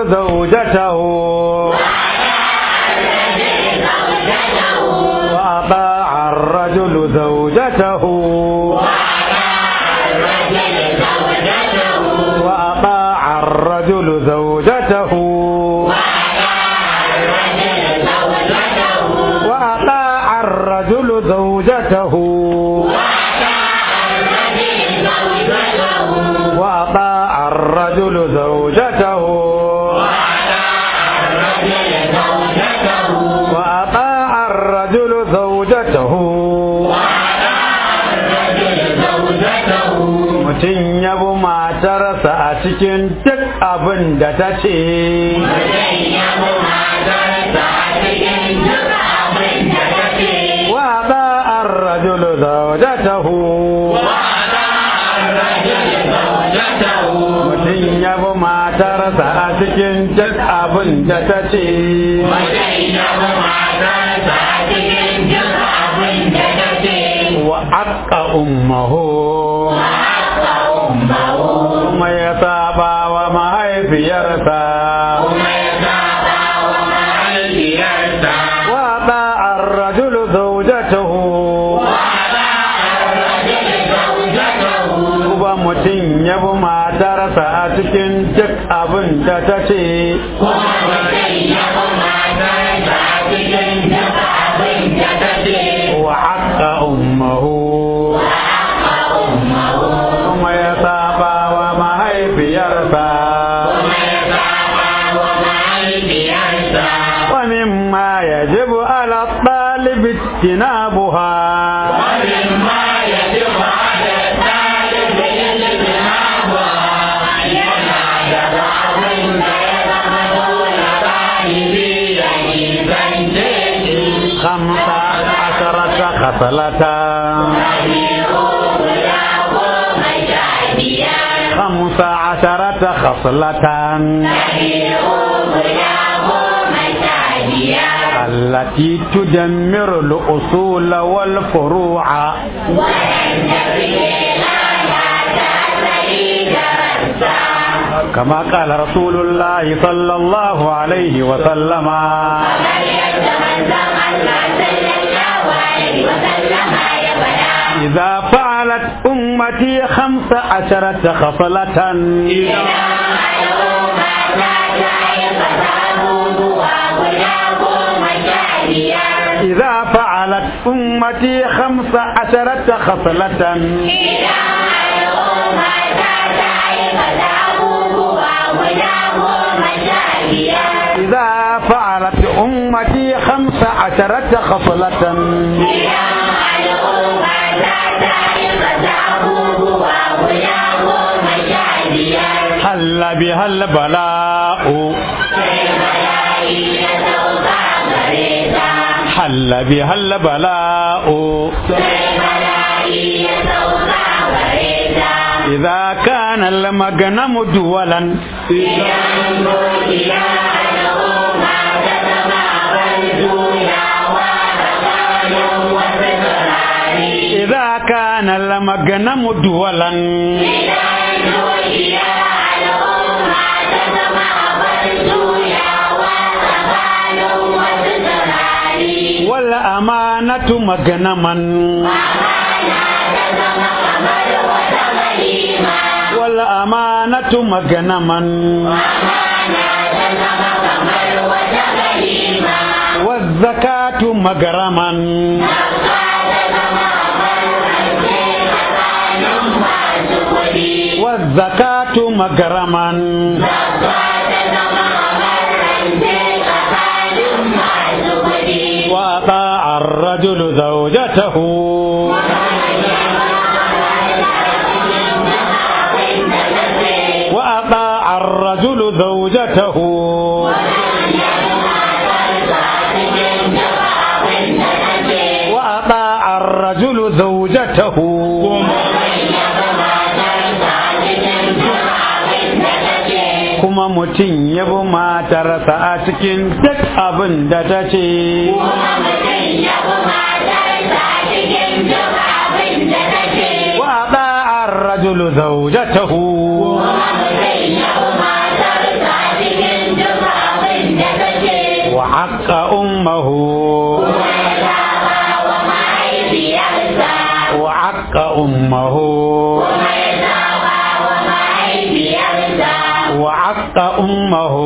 زوجته وأطاع الرجل زوجته وأطاع الرجل زوجته وأطاع الرجل زوجته وأطاع الرجل زوجته وأطاع الرجل زوجته mutum ya bi matarsa a cikin duk abin da ta ce wa ba an rajulu zaujatahu mutum ya bi matarsa a cikin duk abin da ta ce wa aqqa ummahu kuma ya saba wa mahaifiyarsa wa ba an rajulu zaujatahu kuma mutum ya bi matarsa a cikin duk abin da ta ce wa aqqa ummahu kuma ya saba wa mahaifiyarsa wa mimma yajibu ala talibi tinabuha خمسة عشرة خصلة خمسة عشرة خصلة التي تدمر الأصول والفروع كما قال رسول الله صلى الله عليه وسلم إذا فعلت أمتي خمس عشرة خصلة إذا فعلت أمتي خمس عشرة خصلة إذا فعلت أمتي خمس عشرة خصلة حل بها البلاء حل بها البلاء إذا كان المغنم دولا إذا كان المغنم دولا والأمانة مغنما والأمانة مغنما والزكاة مغرما والزكاة مغرما وأطاع الرجل زوجته وأطاع الرجل زوجته وأطاع الرجل زوجته kuma mutum ya bi matarsa a cikin duk abin da ta ce wa ba'ar rajulu zaujatahu aqqa ummuhu wa aqqa ummuhu wa aqqa ummuhu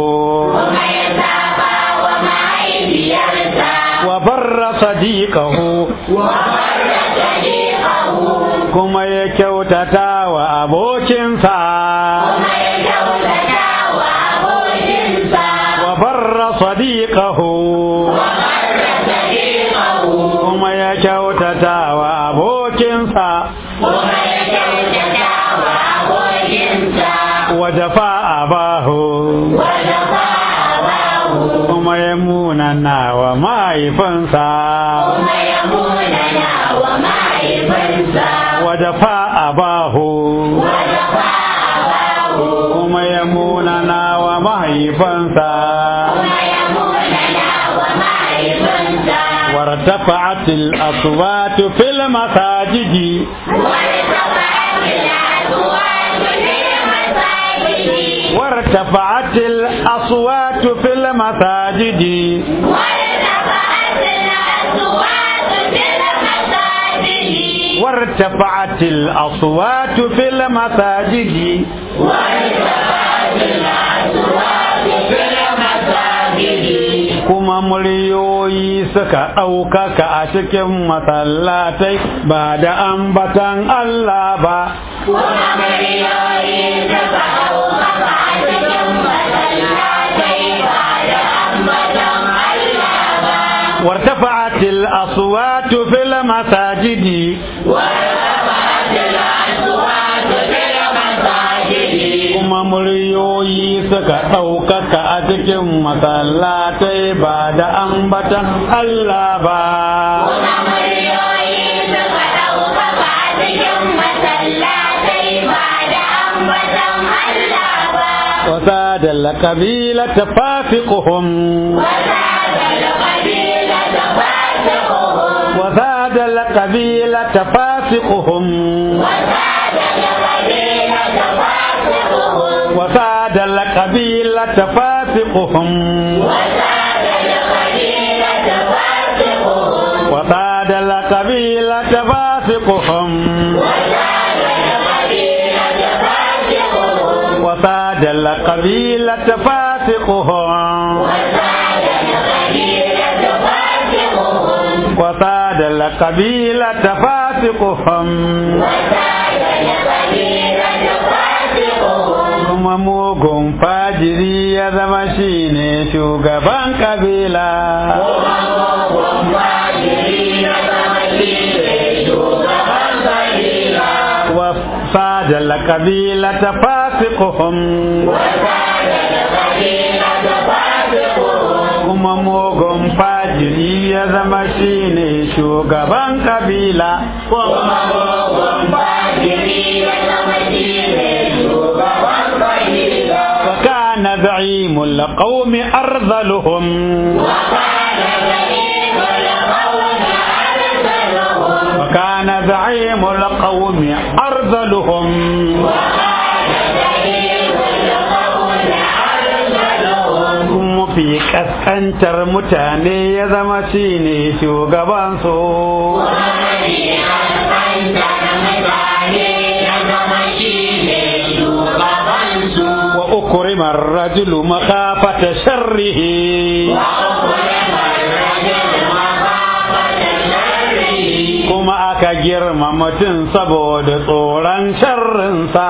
wa barra sadiqahu kuma ya kyautata wa abokinsa wa barra sadiqahu kuma ya kyautata wa abokinsa wa jafa abahu kuma ya munana wa mahaifinsa wa jafa abahu kuma ya munana wa mahaifinsa وارتفعت الأصوات في المساجد وارتفعت الأصوات في المساجد وارتفعت الأصوات في المساجد kuma muryoyi suka ɗaukaka a cikin masallatai ba da ambatan Allah ba. Kuma muryoyi suka ɗaukaka a cikin masallatai ba da ambatan Allah ba. وارتفعت الأصوات في المساجد وارتفعت الأصوات في المساجد kuma muryoyi suka ɗaukaka a cikin masallatai ba da ambatan Allah ba. kuma muryoyi suka ɗaukaka a cikin masallatai ba da ambatan Allah ba. وساد القبيلة فاسقهم وزاد القبيلة فاسقهم وساد القبيلة فاسقهم وزاد القبيلة فاسقهم وساد القبيلة فاسقهم وساد القبيلة فاسقهم kuma mugun fajiri ya zama shine shugaban kabila وصاد القبيلة فاسقهم kuma mugun fajiri ya zama shine shugaban kabila وكان زعيم القوم أرذلهم وكان زعيم القوم أرذلهم kuma fi kaskantar mutane ya zama shine shugabansu wa ukrima ar-rajulu makhafata sharrihi kuma aka girma mutum saboda tsoron sharrinsa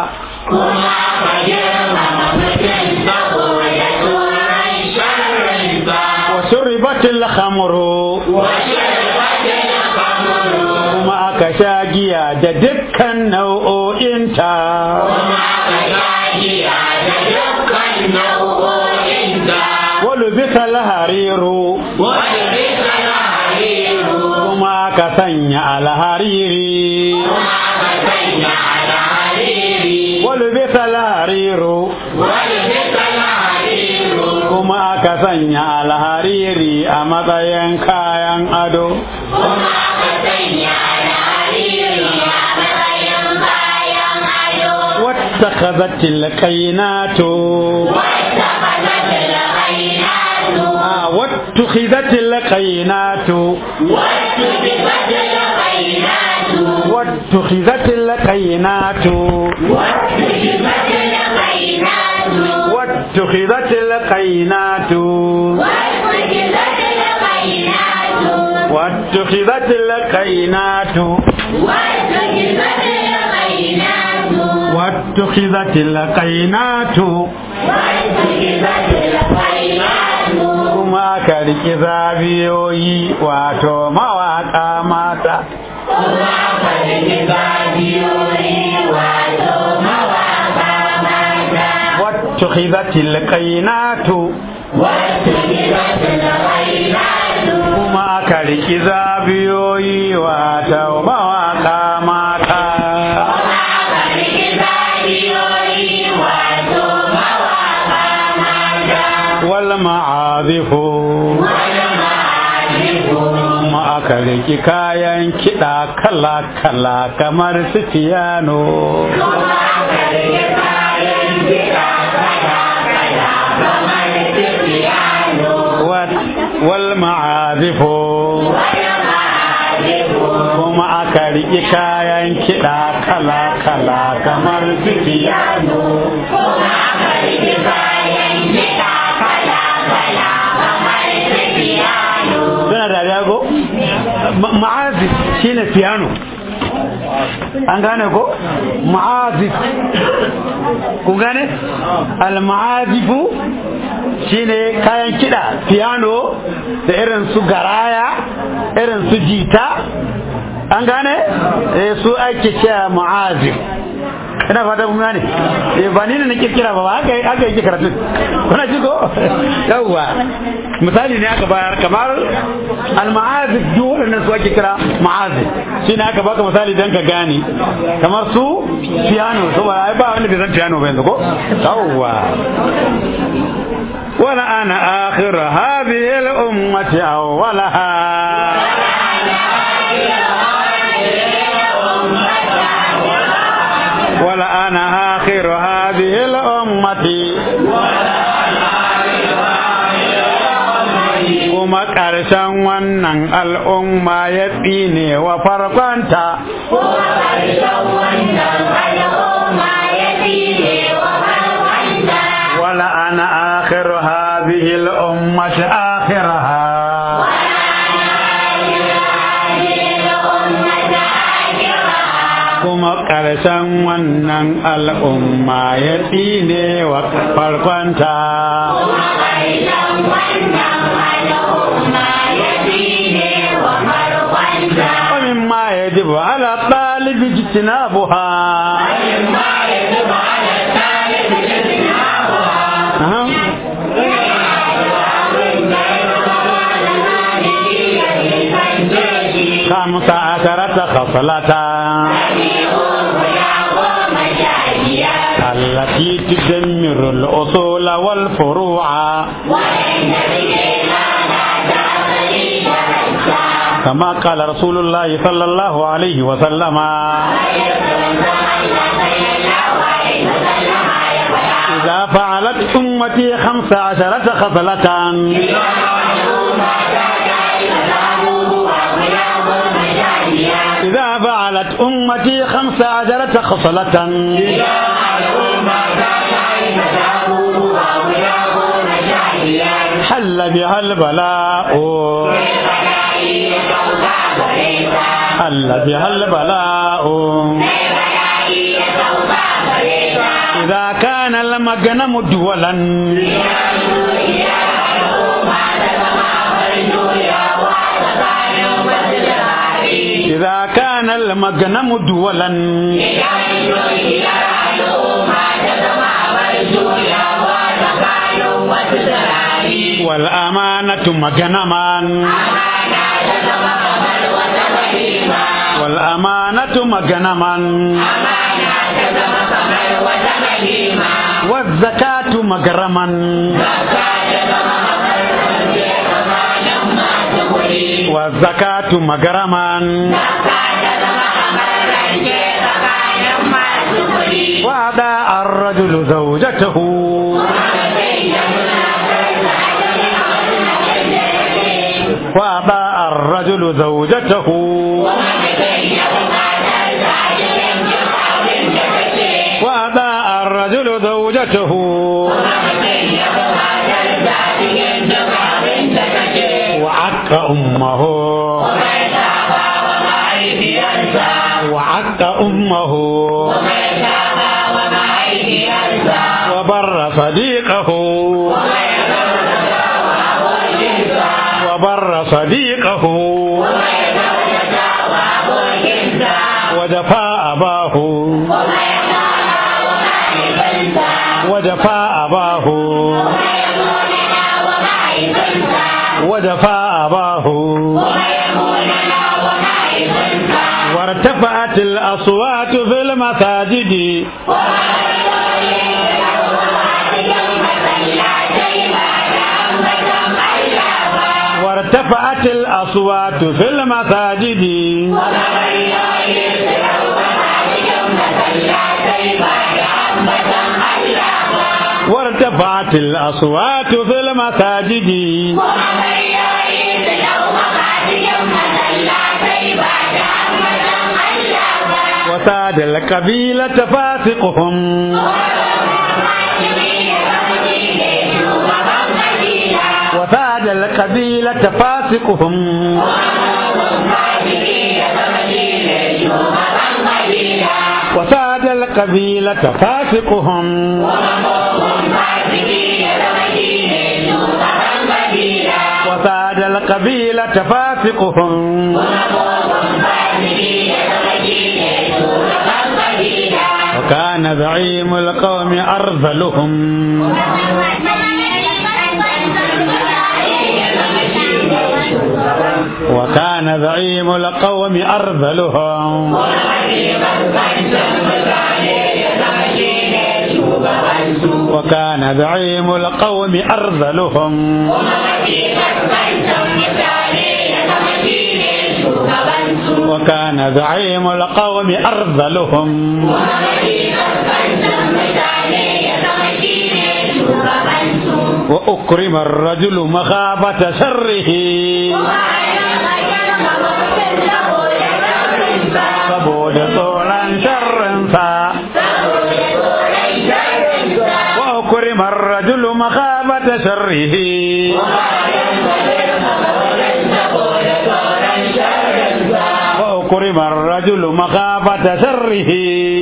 wa shuribatil khamru kuma aka sha giya da dukkan nau'o'inta wal bisal hariru kuma aka sanya alhariri wal bisal hariru kuma aka sanya alhariri a matsayin kayan ado واتخذت القينات آه واتخذت القينات واتخذت القينات واتخذت القينات واتخذت القينات واتخذت القينات kuma aka riƙi zabiyoyi wato mawaƙa mata واتخذت القينات kuma aka riƙi zabiyoyi wato mawaƙa mata wal ma'azifu kuma aka riƙi kayan kiɗa kala-kala kamar su fiyano wal ma'azifu kuma aka riƙi kayan kiɗa kala-kala kamar su fiyano suna dariya ko ma'azif shine piano an gane ko ma'azif ku gane al-ma'azifu shine kayan kiɗa piano da irin su garaya irin su jita an gane eh su ake cewa ma'azif ina fata kun gane eh ba ni ne na kirkira ba haka haka yake karatu kuna ji ko yawwa misali ne aka bayar kamar al-ma'azif duk waɗannan su ake kira ma'azif shine aka baka misali dan ka gane kamar su piano so ba ai ba wanda bai san piano ba yanzu ko yawwa wala ana akhir hadhihi al-ummati awwalaha ولا أنا آخر هذه الأمة kuma ƙarshen wannan al'umma ya tsine wa farkonta wala ana akhiru hadhihi al-ummati akhiraha kuma ƙarshen wannan al'umma ya tsine wa farkonta ومما يجب على الطالب اجتنابها أها. خمس عشرة خصلة التي تدمر الأصول والفروع كما قال رسول الله صلى الله عليه وسلم إذا فعلت أمتي خمس عشرة خصلة إذا فعلت أمتي خمس عشرة خصلة حل بها البلاء حل بها البلاء إذا كان المغنم دولا إذا كان المغنم دولا والأمانة مغنما والأمانة مغنما والزكاة مغرما والزكاة مغرما وأداء الرجل زوجته وأطاع الرجل زوجته وأطاع الرجل زوجته وعق أمه وعق أمه وبر صديقه وبر صديقه وجفا أباه وجفا أباه وجفا أباه وارتفعت الأصوات في المساجد وارتفعت الأصوات في المساجد وارتفعت الأصوات في المساجد وساد القبيلة فاسقهم وساد القبيلة فاسقهم وساد القبيلة فاسقهم وساد القبيلة فاسقهم وكان زعيم القوم أرذلهم وكان زعيم القوم أرذلهم وكان زعيم القوم أرذلهم وكان زعيم القوم أرذلهم وأكرم الرجل مخافة شره saboda tsoron sharrinsa wa kurimar rajulu makhabata sharrihi wa kurimar rajulu makhabata sharrihi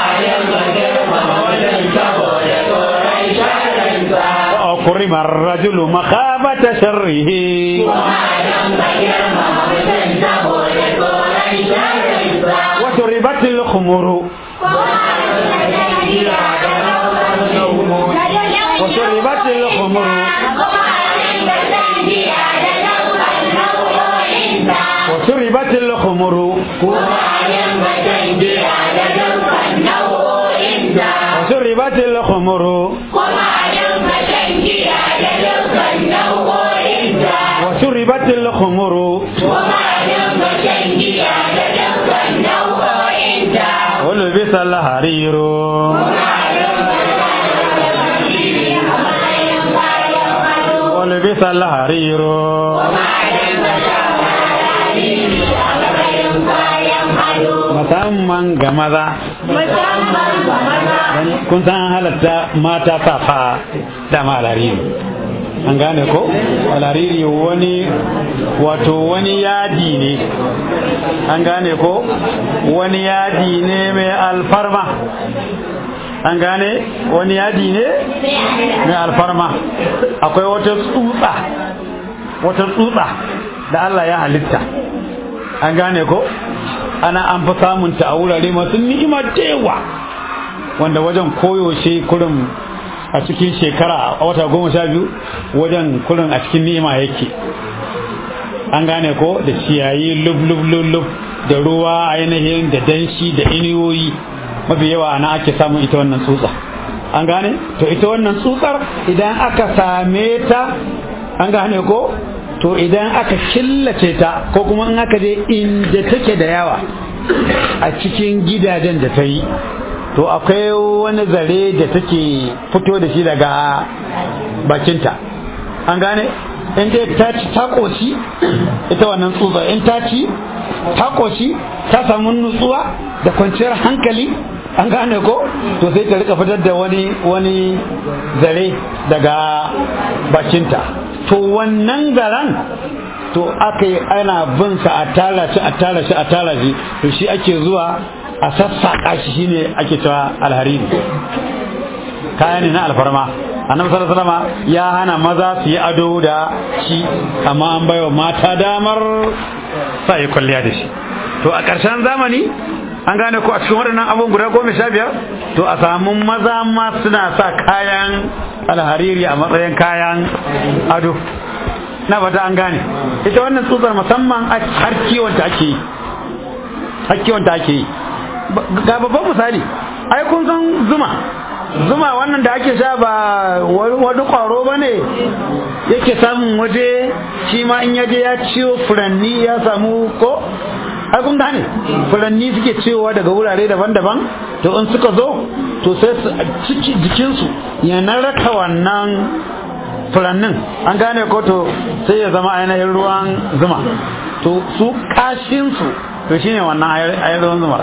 wa kurimar rajulu makhabata sharrihi وشربت الخمر وشربت الخمر وشربت الخمر وشربت الخمر وشربت الخمر ولبس الحرير ولبس الحرير musamman ga maza kun san halatta mata safa dama lariri an gane ko lariri wani wato wani yadi ne an gane ko wani yadi ne mai alfarma an gane wani yadi ne mai alfarma akwai wata tsutsa wata tsutsa da Allah ya halitta an gane ko ana an fi samunta a wurare masu ni'ima da yawa wanda wajen koyaushe kurin a cikin shekara a wata goma sha biyu wajen kurin a cikin ni'ima yake an gane ko da ciyayi lub lub lub lub da ruwa ainihin da danshi da iniyoyi mafi yawa ana ake samun ita wannan tsutsa an gane to ita wannan tsutsar idan aka same ta an gane ko to idan aka killace ta ko kuma in aka je inda take da yawa a cikin gidajen da ta yi to akwai wani zare da take fito da shi daga bakinta an gane in dai ta ci ta koshi ita wannan tsutsa in ta ci ta koshi ta samu nutsuwa da kwanciyar hankali an gane ko to sai ta rika fitar da wani wani zare daga bakinta to wannan zaren to aka yi ana bin sa a tara shi a tara shi a tara shi to shi ake zuwa a sassaƙa shi shine ake cewa alhariri kaya ne na alfarma annabi sallallahu alaihi wasallam ya hana maza su yi ado da shi amma an baiwa mata damar sa yi kwalliya da shi to a ƙarshen zamani an gane ko a cikin waɗannan abubuwan guda goma sha biyar to a samu maza ma suna sa kayan alhariri a matsayin kayan ado na fata an gane ita wannan tsutsar musamman har kiwon ta ake yi har kiwon ta ake yi ga babban misali ai kun san zuma zuma wannan da ake sha ba wani kwaro ba ne yake samun waje shi ma in yaje ya ciwo furanni ya samu ko ai kun gane furanni suke ciwowa daga wurare daban-daban to in suka zo to sai ciki jikinsu ya naraka wannan furannin an gane ko to sai ya zama ainihin ruwan zuma to su kashinsu to shine wannan ainihin ruwan zuma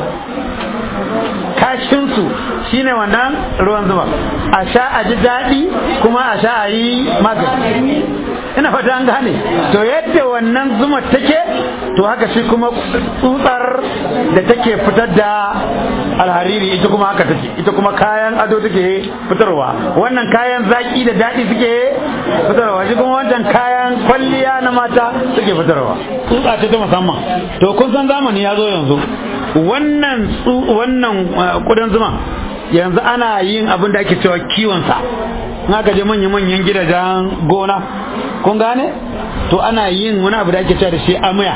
kashinsu shine wannan ruwan zuma a sha a ji daɗi kuma a sha a yi magani ina fata an gane to yadda wannan zuma take to haka shi kuma tsutsar da take fitar da alhariri ita kuma haka take ita kuma kayan ado take fitarwa wannan kayan zaki da daɗi suke fitarwa shi kuma wancan kayan kwalliya na mata suke fitarwa tsutsa ce ta musamman to kun san zamani ya zo yanzu wannan wannan kudan zuma yanzu ana yin abin da ake cewa kiwonsa in aka je manya-manyan gidajen gona kun gane to ana yin wani abu da ake cewa da shi amaya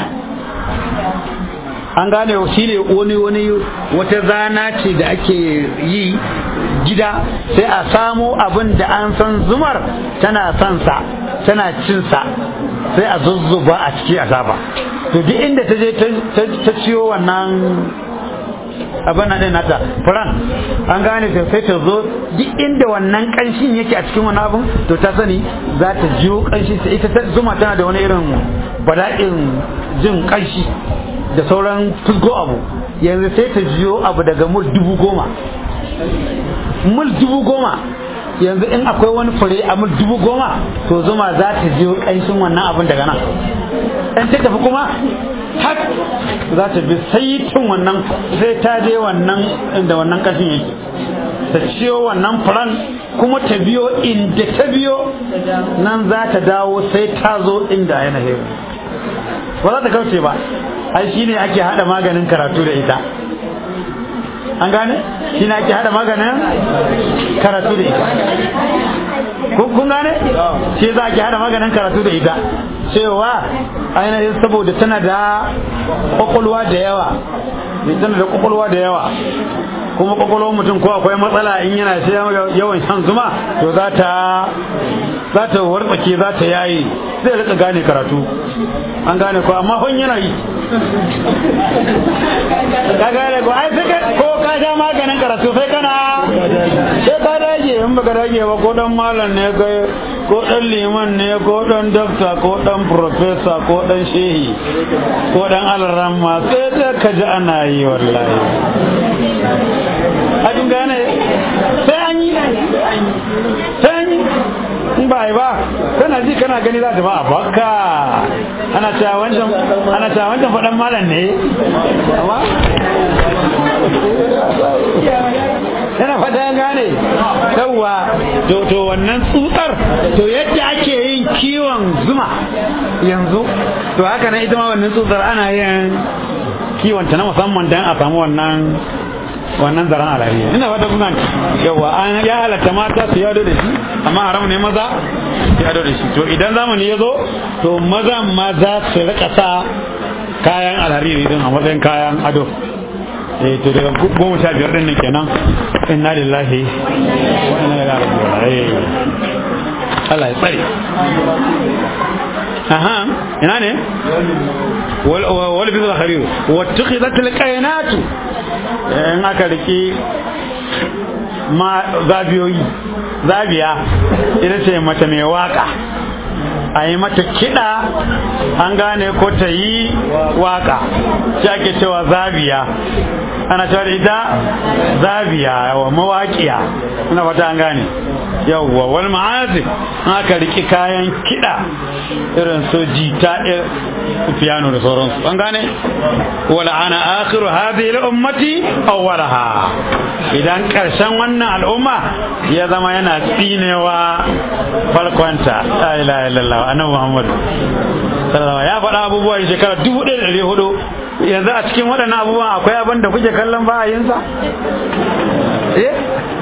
an gane shi ne wani wani wata zana ce da ake yi gida sai a samo abin da an san zumar tana son sa tana cin sa sai a zuzzuba a ciki a saba to duk inda ta je ta ciyo wannan abin nan nata furan an gane ta sai ta zo duk inda wannan kanshin yake a cikin wani abin to ta sani za ta jiyo kanshi sai ita zuma tana da wani irin bala'in jin kanshi da sauran fusgo abu yanzu sai ta jiyo abu daga mul dubu goma mul dubu goma yanzu in akwai wani fure a mul dubu goma to zuma za ta jiyo kanshin wannan abin daga nan in ta tafi kuma tak za ta bi saitin wannan sai ta je wannan inda wannan kashin yake ta ciyo wannan furan kuma ta biyo inda ta biyo nan za ta dawo sai ta zo inda yana hewa ba za ta kauce ba ai shi ne ake hada maganin karatu da ita an gane shi ne ake hada maganin karatu da ita kun gane shi za ki hada maganin karatu da ita cewa ainihin saboda tana da kwakwalwa da yawa tana da kwakwalwa da yawa kuma kwakwalwar mutum ko akwai matsala in yana yawan shan zuma to za ta za ta wartsake za ta yayi zai rika gane karatu an gane ko amma hon yana yi ka gane ko ai sai ko ka sha maganin karatu sai kana sai ka dage in baka dage ba ko dan malam ne kai ko dan liman ne ko dan dokta ko dan professor ko dan shehi ko dan alramma sai da ka ji ana yi wallahi a gane sai an yi sai an yi in ba ba kana ji kana gani za ta ba a baka ana cewa wancan ana cewa wancan faɗan malam ne amma yana fata ya gane yawwa to to wannan tsutsar to yadda ake yin kiwon zuma yanzu to haka nan ita ma wannan tsutsar ana yin kiwon ta na musamman don a samu wannan wannan zaren alariya ina fata kuna yawa an ya halatta mata su yado da shi amma haram ne maza su yado da shi to idan zamani ya zo to maza maza su rika sa kayan alhariri din a matsayin kayan ado eh to daga goma sha biyar din nan kenan inna lillahi wa inna ilaihi raji'un Allah ya tsare aha ina ne wal bi zakhari wa tukhidat al qainat in aka riki ma zabiyoyi zabiya ita ce mace mai waka a yi mata kiɗa an gane ko ta yi waka shi ake cewa zabiya ana cewa da ita zabiya wa mawaƙiya ina fata an gane yawwa wani ma'azif aka riki kayan kiɗa irin su jita piano da sauransu an gane wala ana akhiru hadhihi al-ummati awwalaha idan karshen wannan al'umma ya zama yana tsinewa farkonta la ilaha illallah annabi muhammad sallallahu ya faɗa abubuwa da shekara 1400 yanzu a cikin waɗannan abubuwan akwai abin da kuke kallon ba a yinsa eh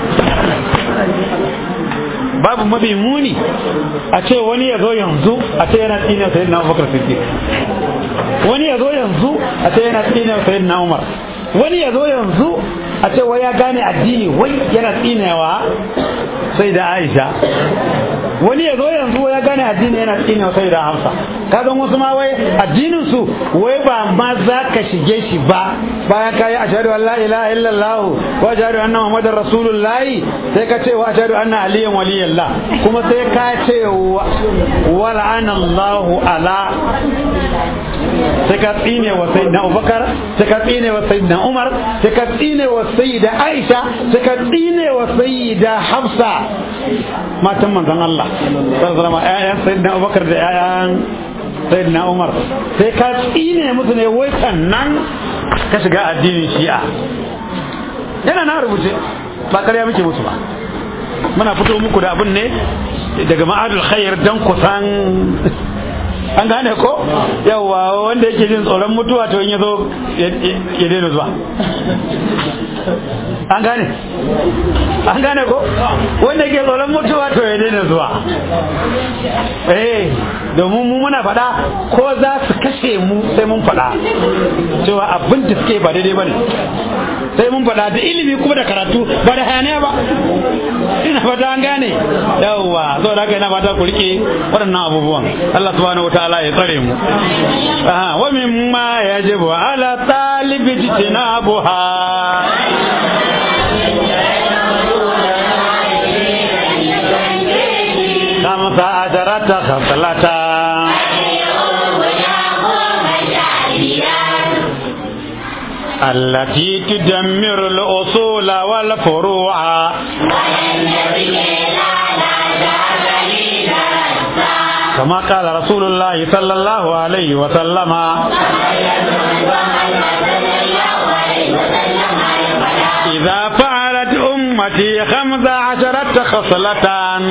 babu mafi muni a ce wani ya zo yanzu a ce yana tsine sayyid na abubakar siddiq wani ya zo yanzu a ce yana tsine sayyid na umar wani ya zo yanzu a ce wai ya gane addini wai yana tsinewa sai da aisha wani ya zo yanzu ya gane addini yana tsinewa sai da hamsa ka zan wasu ma wai addinin su wai ba ma za ka shige shi ba bayan ka yi ashhadu an la ilaha illallah wa ashhadu anna muhammadar rasulullah sai ka ce wa ashhadu anna aliyan waliyallah kuma sai ka ce wa la'anallahu ala sai ka tsine wa sayyidina abubakar sai ka tsine wa sayyidina umar sai ka tsine wa sayyida aisha sai ka tsine wa sayyida hafsa matan manzon Allah sallallahu alaihi wasallam ƴaƴan sayyidina abubakar da ƴaƴan sayyidina umar sai ka tsine musu ne wai sannan ka shiga addinin shi'a yana na rubuce ba karya muke musu ba muna fito muku da abin ne daga ma'adul khair dan kusan an gane ko yawa wanda yake jin tsoron mutuwa to in ya zo ya daina zuwa an gane an gane ko wanda yake tsoron mutuwa to ya daina zuwa eh domin mu muna faɗa ko za su kashe mu sai mun faɗa cewa abin da suke ba daidai ba ne sai mun faɗa da ilimi kuma da karatu ba da hayaniya ba ina fata an gane yawa saboda haka ina fata ku rike waɗannan abubuwan Allah subhanahu wataala ya tsare mu aha wa mimma yajibu ala talibi tinabuha خمس عشرة خصلة التي تدمر الأصول والفروع كما قال رسول الله صلى الله عليه وسلم إذا فعلت أمتي خمس عشرة خصلة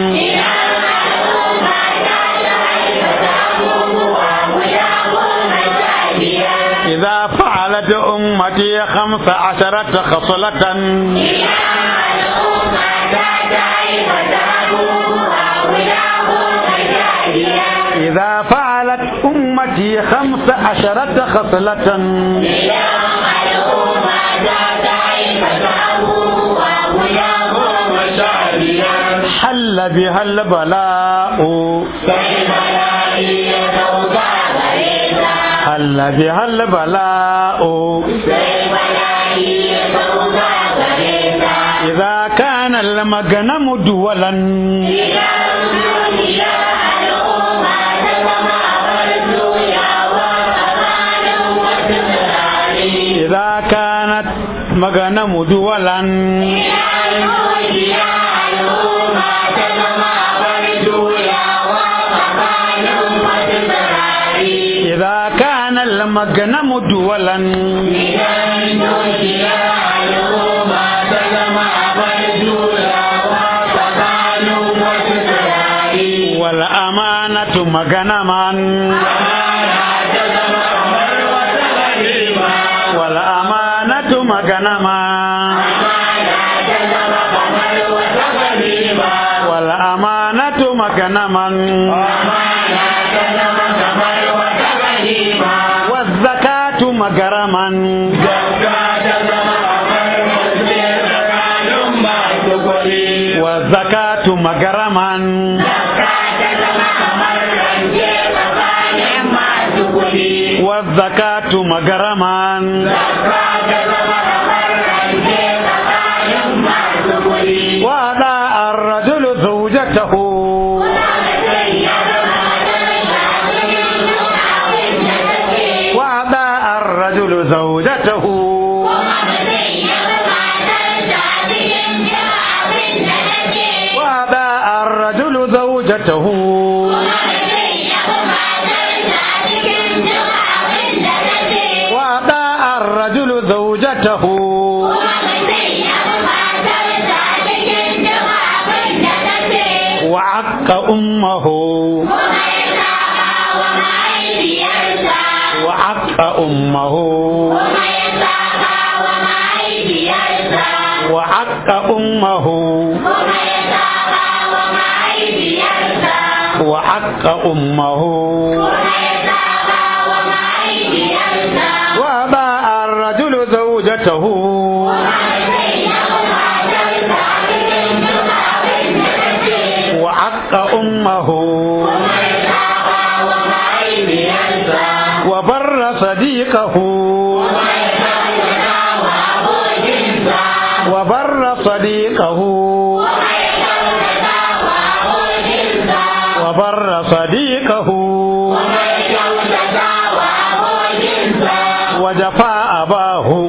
إذا فعلت أمتي خمس عشرة خصلة إذا فعلت أمتي خمس عشرة خصلة حل بها البلاء حل بها البلاء إذا كان المغنم دولا إذا كانت مغنم دولا إذا كان المغنم دولا والأمانة مغنما والأمانة مغنما والأمانة مغنما والزكاة مغرما والزكاة مغرما والزكاة مغرما وأداء الرجل زوجته زوجته وعق أمه وعق أمه وعق أمه وعق أمه وباع الرجل زوجته وعق أمه وبر صديقه وبر صديقه وبر صديقه وجفا أباه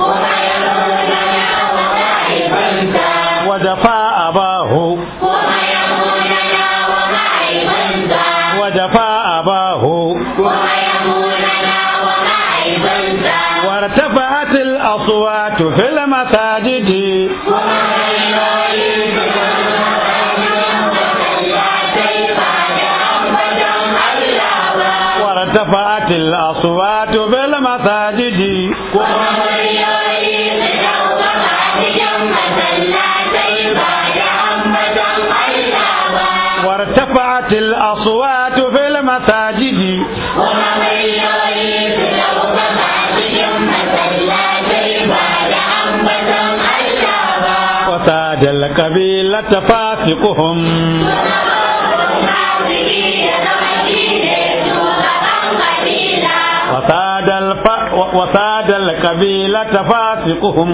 وجفا أباه وجفا أباه وارتفعت الأصوات في المساجد وارتفعت الأصوات في المساجد وارتفعت الأصوات في المساجد وساد القبيلة فاسقهم وساد الف... وساد القبيلة فاسقهم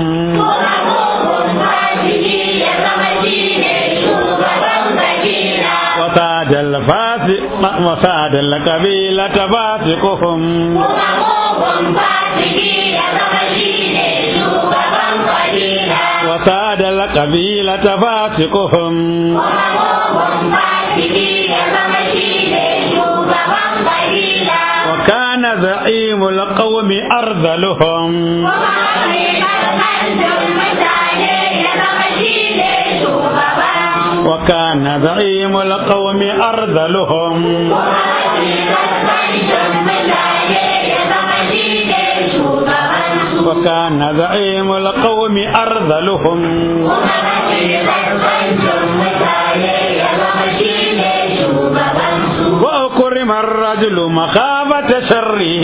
وساد الفاسق وساد القبيلة فاسقهم وساد القبيلة فاسقهم وكان زعيم القوم أرذلهم وكان زعيم القوم أرذلهم وكان زعيم القوم أرذلهم وأكرم الرجل مخافة شره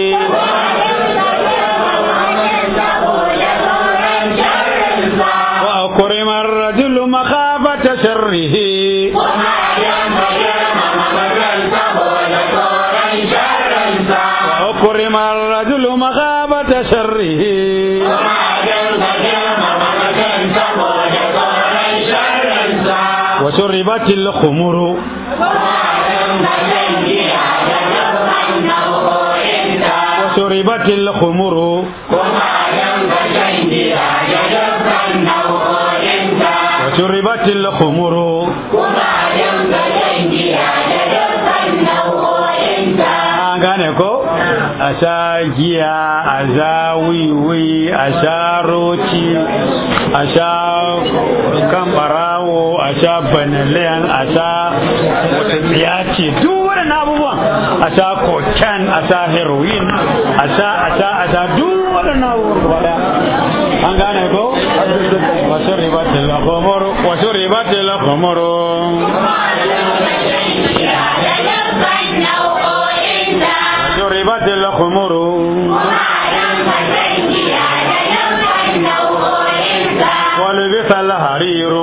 وأكرم الرجل مخافة شره وأكرم الرجل مخافة شره وشربت الخمر وشربت الخمر وشربت الخمر an gane ko a sha giya a sha wiwi a sha roci a sha kan barawo a sha banaliyan a sha wata tsiya ce duk waɗannan abubuwan a sha koken a sha heroin a sha a sha a sha duk waɗannan abubuwan gaba ɗaya an gane ko wasu ribatil khumuru wasu ribatil khumuru شربت الخمر ولبس الحرير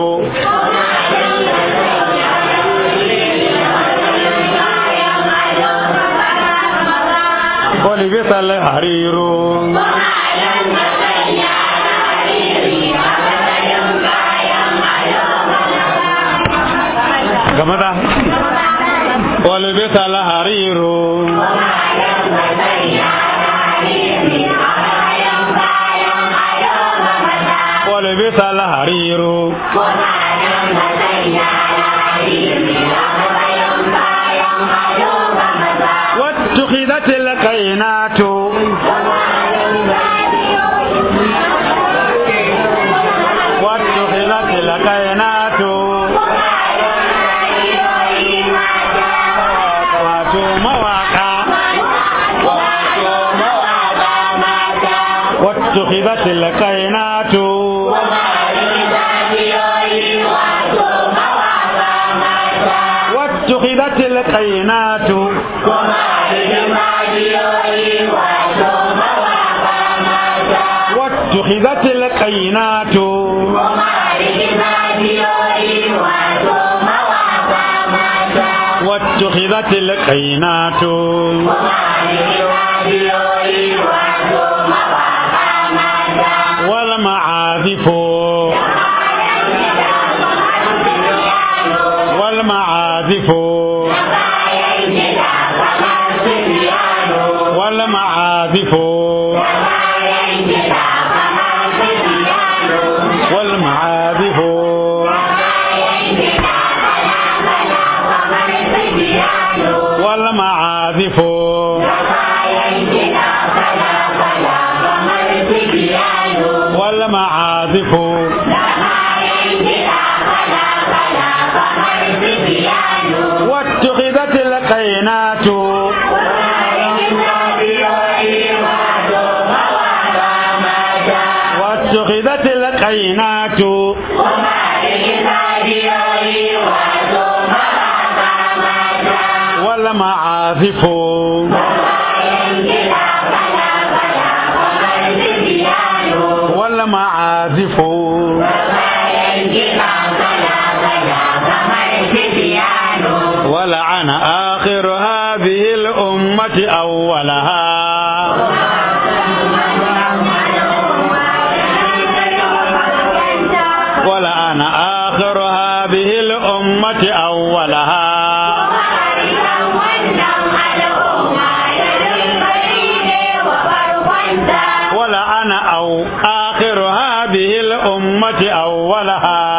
ولبس الحرير كما ولبس الحرير ولبس الحرير واتخذت القينات mawaka واتخذت الكائنات واتخذت الكائنات واتخذت الكائنات واتخذت الكائنات والمعازف والمعازف والمعازف والمعازف والمعازف والمعازف واتخذت القينات واتخذت القينات والمعازف والمعازف ولعن آخر هذه الأمة أولها ولعن آخر هذه الأمة أولها ولعن أو آخر هذه الأمة أولها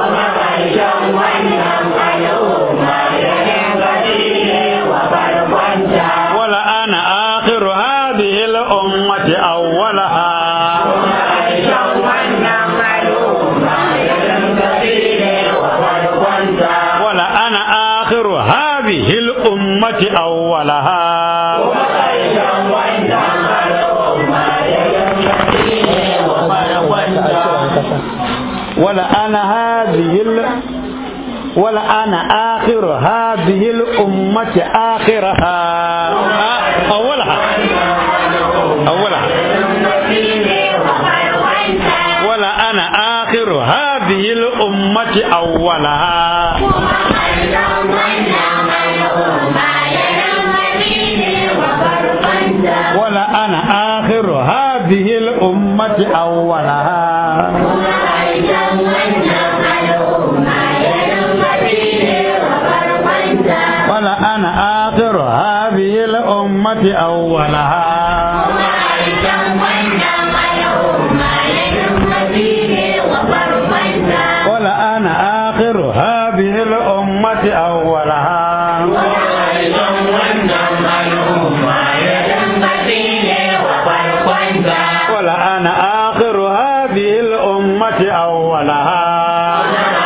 ولعن آخر هذه الأمة أولها ولعن آخر هذه الأمة أولها ولعن هذه ال... ولعن آخر هذه الأمة آخرها آ- أولها أولها ولعن آخر هذه الأمة أولها ولعن آخر هذه الأمة أولها ولعن آخر هذه الأمة أولها ولعن آخر هذه الأمة أولها ولعن آخر هذه الأمة أولها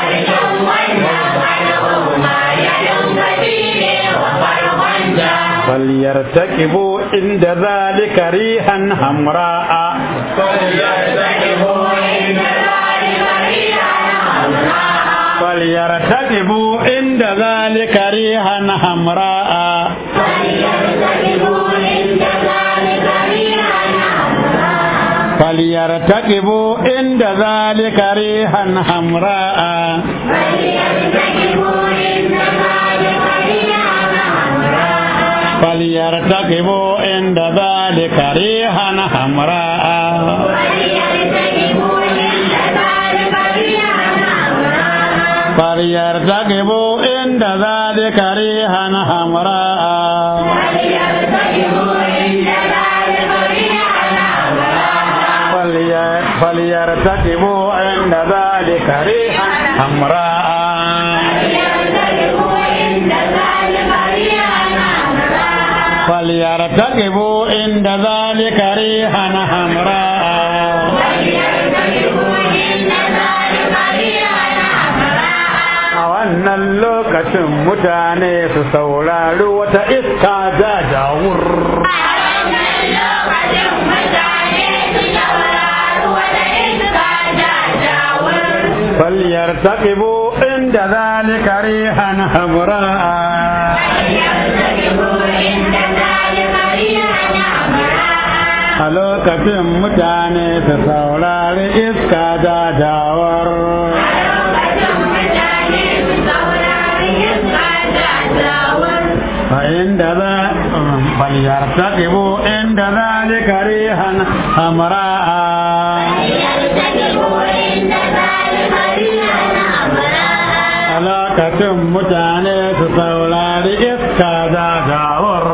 فليرتكبوا عند ذلك ريحا حمراء فليرتكبوا عند ذلك ريحا حمراء فليرتكبوا عند ذلك ريحا حمراء فليرتكبوا عند ذلك ريحا حمراء فليرتكبوا عند ذلك ريحا حمراء فلي- فليرتكبوا عند ذلك ريحا حمراء فليرتكبوا عند ذلك ريحا حمراء وأن wannan lokacin mutane su saurari wata iska jajawur فليرتقبوا عند ذلك ريحا حمراء a lokacin mutane su saurari iska jajawar فإن ذا فليرتقبوا عند ذلك ريحا حمراء a lokacin mutane su saurari iska jajawar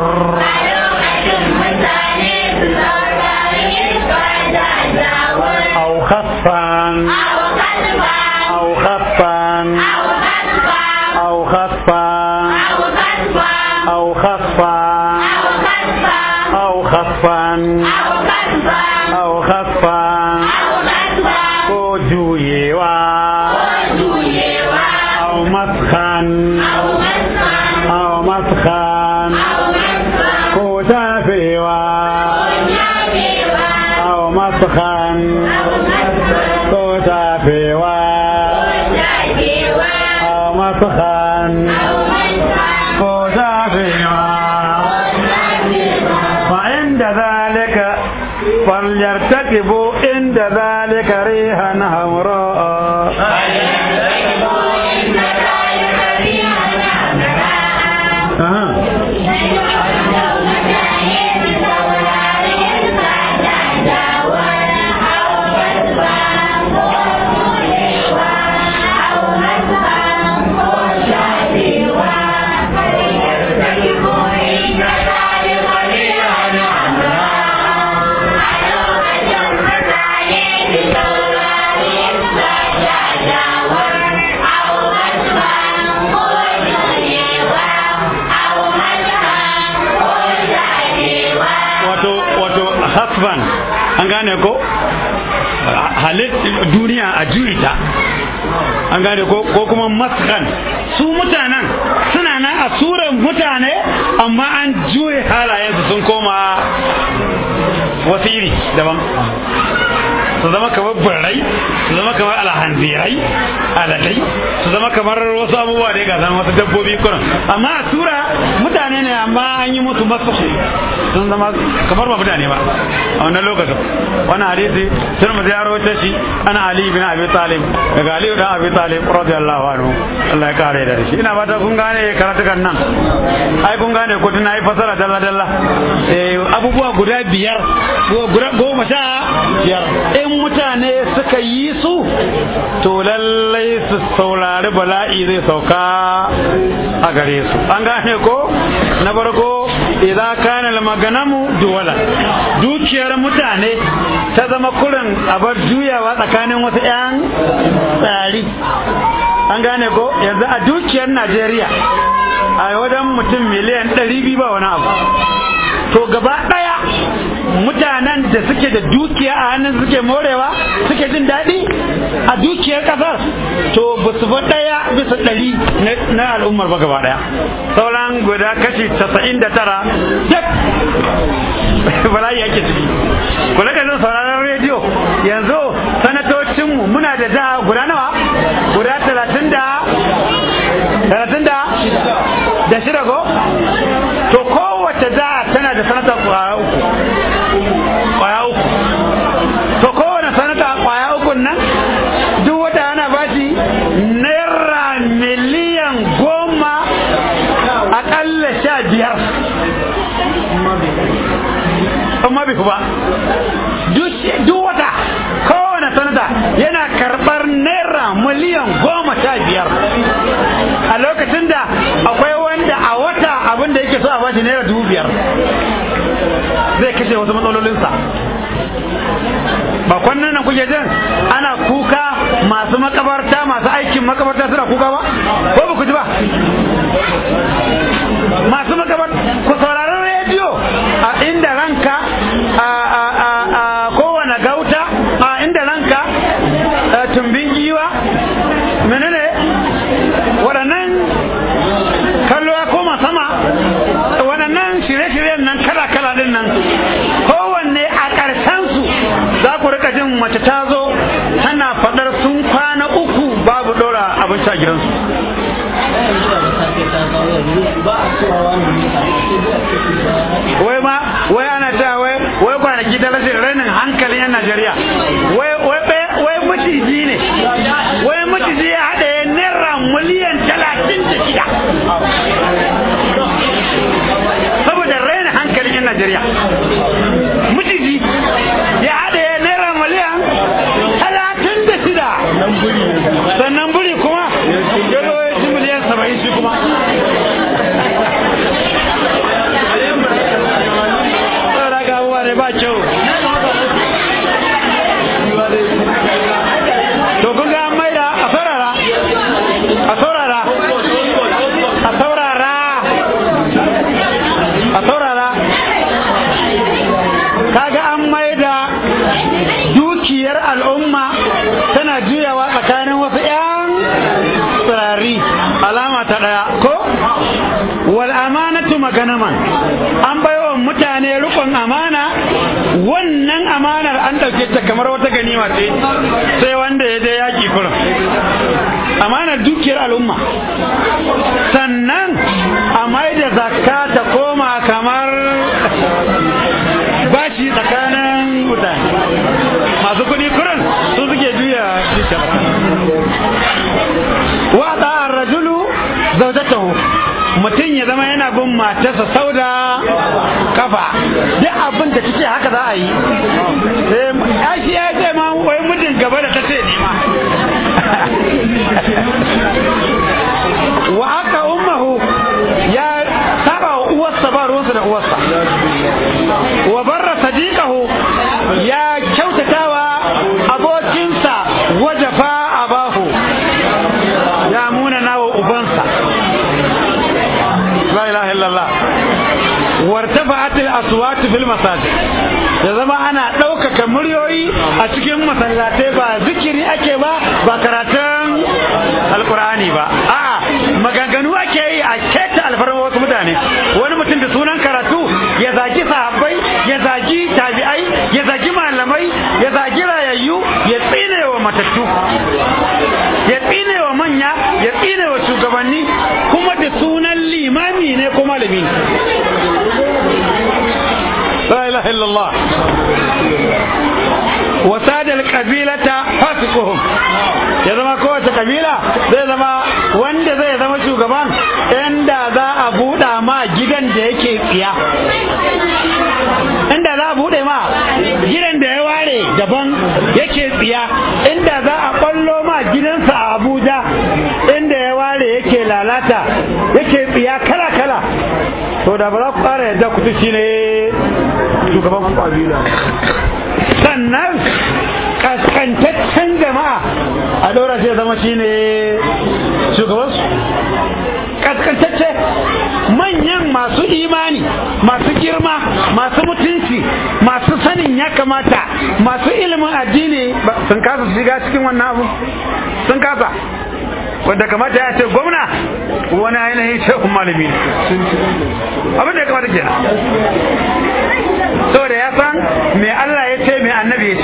أو خصفا أو خصفا أو خصفا أو خصفا أو خصفا أو خصفا ko juyewa أو مسخا أو مسخا ko tafewa أو مسخا ko tafewa أو مسخا ko tafewa فعند ذلك فليرتكبوا عند ذلك ريحا حمراء أها. wato wato hasban an gane ko halit duniya a juyi ta an gane ko ko kuma maskan su mutanen suna nan a suran mutane amma an juye halayensu sun koma wasu iri daban su zama kamar birrai su zama kamar alhanzirai aladai su zama kamar wasu abubuwa da ga zama wasu dabbobi kuran amma a tura mutane ne amma an yi musu masu sun zama kamar ba mutane ba a wannan lokacin wani hadisi sun mu ziyaro ta shi ana ali bin abi talib daga ali dan abi talib radiyallahu anhu Allah ya kare da shi ina fata kun gane karatukan nan ai kun gane ko tun ai fasara dalla dalla eh abubuwa guda biyar guda goma sha biyar in mutane suka yi su to lallai su saurari bala'i zai sauka a gare su an gane ko na farko idan kana al-maganamu duwala dukiyar mutane ta zama kurin abar juyawa tsakanin wasu 'yan tsari an gane ko yanzu a dukiyar najeriya a wajen mutum miliyan 200 ba wani abu to gaba daya mutanen da suke da dukiya a hannun suke morewa suke jin daɗi a dukiyar ƙasar to ba su ɗaya bisa ɗari na al'ummar ba gaba ɗaya sauran guda kashi casa'in da tara duk bala'i yake ciki ku rika jin sauraron rediyo yanzu sanatocinmu muna da jiha guda nawa guda talatin da talatin da da shida ko to kowace jiha tana da sanata kwaya uku kwaya uku to kowane sanata kwaya uku nan duk wata ana bashi naira miliyan goma akalla sha biyar amma bai ba duk wata kowane sanata yana karɓar naira miliyan goma sha biyar a lokacin da akwai wanda a wata abin da yake so a bashi naira dubu biyar zai kashe wasu matsalolinsa ba kwannan nan kuke jin ana kuka masu makabarta masu aikin makabarta suna kuka ba ko ba ku ji ba masu makabarta ku saurari rediyo a inda ranka a a a a kowane gauta a inda ranka tumbin giwa menene waɗannan miliyan nan kala kala din nan kowanne a ƙarshen su za ku rika jin mace ta zo tana faɗar sun kwana uku babu ɗora abinci a gidansu wai ma wai ana ta wai wai kwanaki da rashin rainin hankalin yan Najeriya wai wai wai maciji ne wai maciji ya haɗa ya naira miliyan talatin da shida saboda rainin hankalin yan Najeriya maciji ya haɗa ya naira miliyan talatin da shida sannan buri kuma ya zo ya ci miliyan saba'in shi kuma ne ba kyau to kun ga an maida a saurara a saurara a saurara a saurara kaga an maida dukiyar al'umma tana juyawa tsakanin wasu 'yan tsirari alama ta ɗaya ko wal amanatu maganaman an baiwa mutane rukun amana wannan amanar an ɗauke ta kamar wata ganima ce sai wanda ya je yaƙi kurin amanar dukiyar al'umma sannan a mai da zakka ta koma kamar bashi tsakanin mutane masu kuɗi kurin su suke juya dukiyar wa ɗa'ar rajulu zaujatahu mutum ya zama yana bin matarsa sau da kafa duk abin da ta ce haka za a yi ya shi ya ce ma wai mutum gaba da ta ce ne ma wa haka ummahu ya saba wa uwarsa ba ruwansa da uwarsa wa barra sadiqahu ya kyautatawa abokinsa wajafa abahu ya munana wa ubansa la ilaha illallah wartafa'at al-aswat fil masajid da zama ana ɗaukaka muryoyi a cikin masallatai ba zikiri ake ba ba karatun alkur'ani ba a'a maganganu ake yi a keta alfarma wasu mutane wani mutum da sunan karatu ya zagi sahabbai ya zagi tabi'ai ya zagi malamai ya zagi rayayyu ya tsine wa matattu ya tsine wa manya ya tsine wa shugabanni kuma da sunan limami ne ko malami la ilaha illallah wasada alqabilata fasiquhum ya zama kowace kabila zai zama wanda zai zama shugaban inda za a buɗa ma gidan da yake tsiya inda za a buɗe ma gidan da ya ware daban yake tsiya inda za a ɓallo ma gidansa a abuja inda ya ware yake lalata yake tsiya kala kala to da ba za ku ƙara yadda ku shi ne shugaban kabila sannan kaskantaccen jama'a a ɗora shi zama shi ne shugabansu kaskantacce manyan masu imani masu girma masu mutunci masu sanin ya kamata masu ilimin addini sun kasa shiga cikin wannan abu sun kasa wanda kamata ya ce gwamna wani ainihin shehun malami ne abin da ya kamata kenan saboda ya san me Allah ya ce me annabi ya ce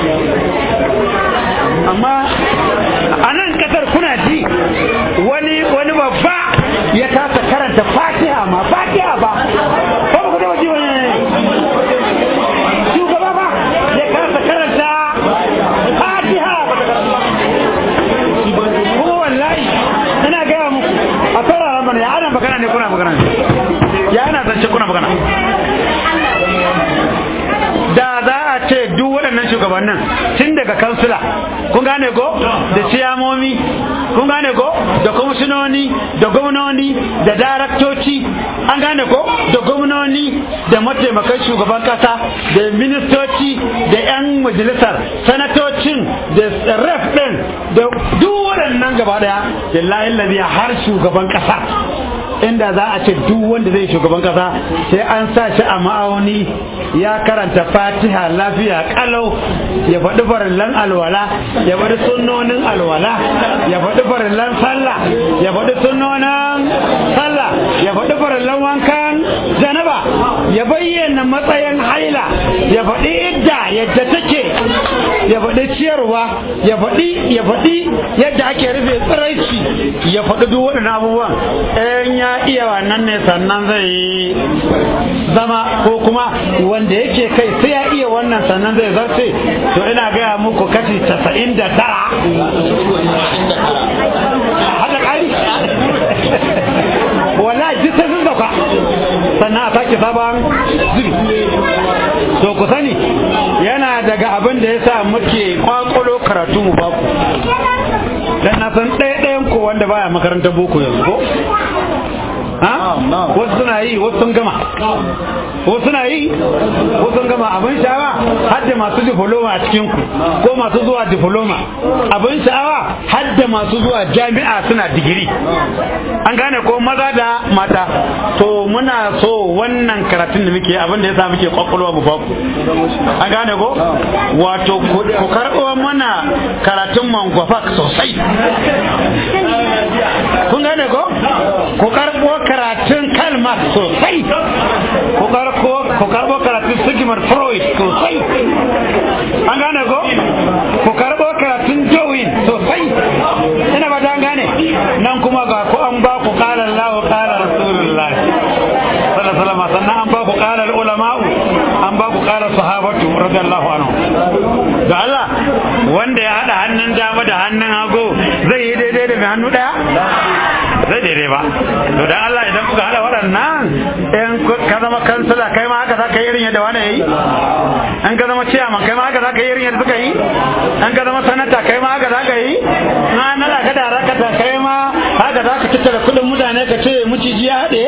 amma a nan kasar kuna ji wani wani babba ya kasa karanta fatiha ma fatiha ba ko ba ku taba ji wani shugaba ba ya kasa karanta fatiha ba ta karanta kuma wallahi ina gaya muku a saurara mana ya ana magana ne kuna magana ne ya ana zance kuna magana da za a ce duk waɗannan shugabannin tun daga kansila kun gane ko da ciyamomi kun gane ko da kwamishinoni da gwamnoni da daraktoci an gane ko da gwamnoni da mataimakan shugaban kasa da ministoci da 'yan majalisar sanatocin da ref ɗin da duk waɗannan gaba ɗaya lillahi lazi har shugaban kasa inda za a ce duk wanda zai shugaban kasa sai an sa shi a ma'auni ya karanta fatiha lafiya kalau ya faɗi farillan alwala ya faɗi sunnonin alwala ya faɗi farillan sallah ya faɗi sunnonin sallah ya faɗi farillan wankan janaba ya bayyana matsayin haila ya faɗi idda yadda take ya faɗi ciyarwa ya faɗi ya faɗi yadda ake rufe tsiraici ya faɗi duk waɗannan abubuwan in ya iya wannan ne sannan zai yi zama ko kuma wanda yake kai sai ya iya wannan sannan zai zarce to ina gaya muku kashi casa'in da tara hada ƙari wallahi duk sai sun sauka sannan a sake sabon zubi to ku sani yana daga abin da ya sa muke kwakwalo karatu mu baku dan na san ɗaya ɗayan ko wanda baya makarantar boko yanzu ko ha wasu suna yi wasu sun gama wasu suna yi wasu sun gama abin sha'awa har da masu diploma a cikin ku ko masu zuwa diploma abin sha'awa har da masu zuwa jami'a suna digiri an gane ko maza da mata to muna so wannan karatun da muke abin da yasa muke kwakwalwa mu baku an gane ko wato ku karɓo mana karatun mangwafak sosai kun gane ko ku karɓo karatun kalmar sosai ku karɓo ku karɓo karatun sigmund freud sosai an gane ko ku karɓo karatun darwin sosai ina ba an gane nan kuma ga ku an ba ku qala Allah qala rasulullah sallallahu alaihi wasallam sannan an ba ku qala ulama'u an ba ku qala sahabatu radiyallahu anhu da Allah wanda ya hada hannun dama da hannun hagu zai yi daidai da mai hannu daya zai daidai ba to dan Allah idan kuka hada waɗannan in ka zama kansila kai ma haka zaka yi irin yadda wani yayi in ka zama ciyaman kai ma haka zaka yi irin yadda suka yi in ka zama sanata kai ma haka zaka yi na nala ka da rakata kai ma haka zaka tattara kudin mutane ka ce miciji ya haɗe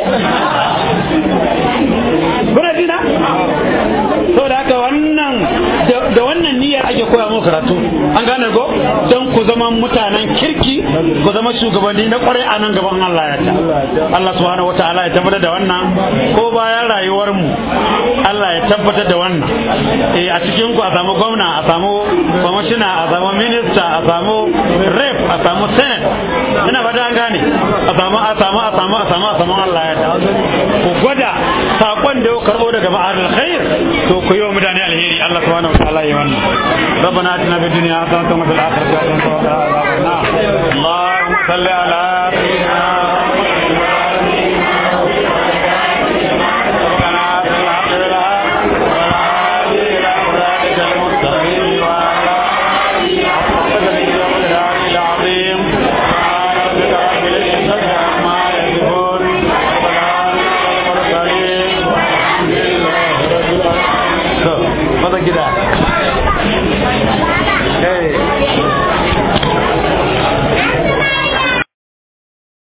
kuna jina saboda haka wannan da wannan niyyar ake koya muku karatu an gane ko don ku zama mutanen kirki ku zama shugabanni na kwarai a nan gaban Allah ya ta Allah subhanahu wataala ya tabbatar da wannan ko bayan rayuwar mu Allah ya tabbatar da wannan eh a cikin ku a samu gwamna a samu kwamishina a samu minista a samu rep a samu senate ina ba an gane a samu a samu a samu a samu a samu Allah ya ta ku gwada sakon da ya karbo daga ma'adul khair to ku yi wa mutane alheri Allah subhanahu wataala ya wannan ربنا اتنا في الدنيا حسنه وفي الاخره حسنه وقنا عذاب النار اللهم صل على سيدنا